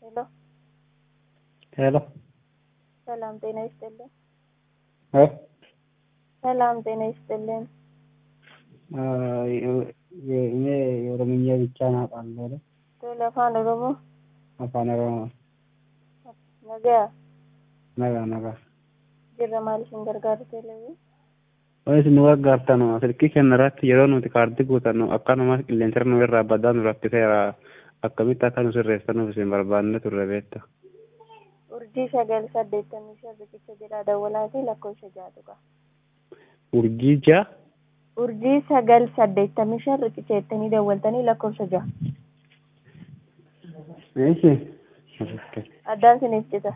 ሄሎ ሄሎ ሰላም ጤና ይስጥልን። እ ሰላም ጤና ይስጥልን። እኔ የኦሮምኛ ብቻ አውቃለሁ አይደል? ቶሎ አፋን ኦሮሞ afaan oromoo nagaa nagaa nagaa jirra maaliif hin gargaaru teeleewwi waan isin nu gargaartan silkii kenna irratti yeroo nuti kaardii guutannu akkanumas qilleensa nu irraa badaa nu rakkiseera akkamitti akka nu sirreessanuuf isin barbaanne turre beekta urjii sagal saddeettamii shan riqicha jedhaa dawwalaatii lakkoofsa jaatu qaba urjii jaa urjii sagal saddeettamii shan riqicha jettanii dawwaltanii lakkoofsa ja'a eeshi addaan siniif cita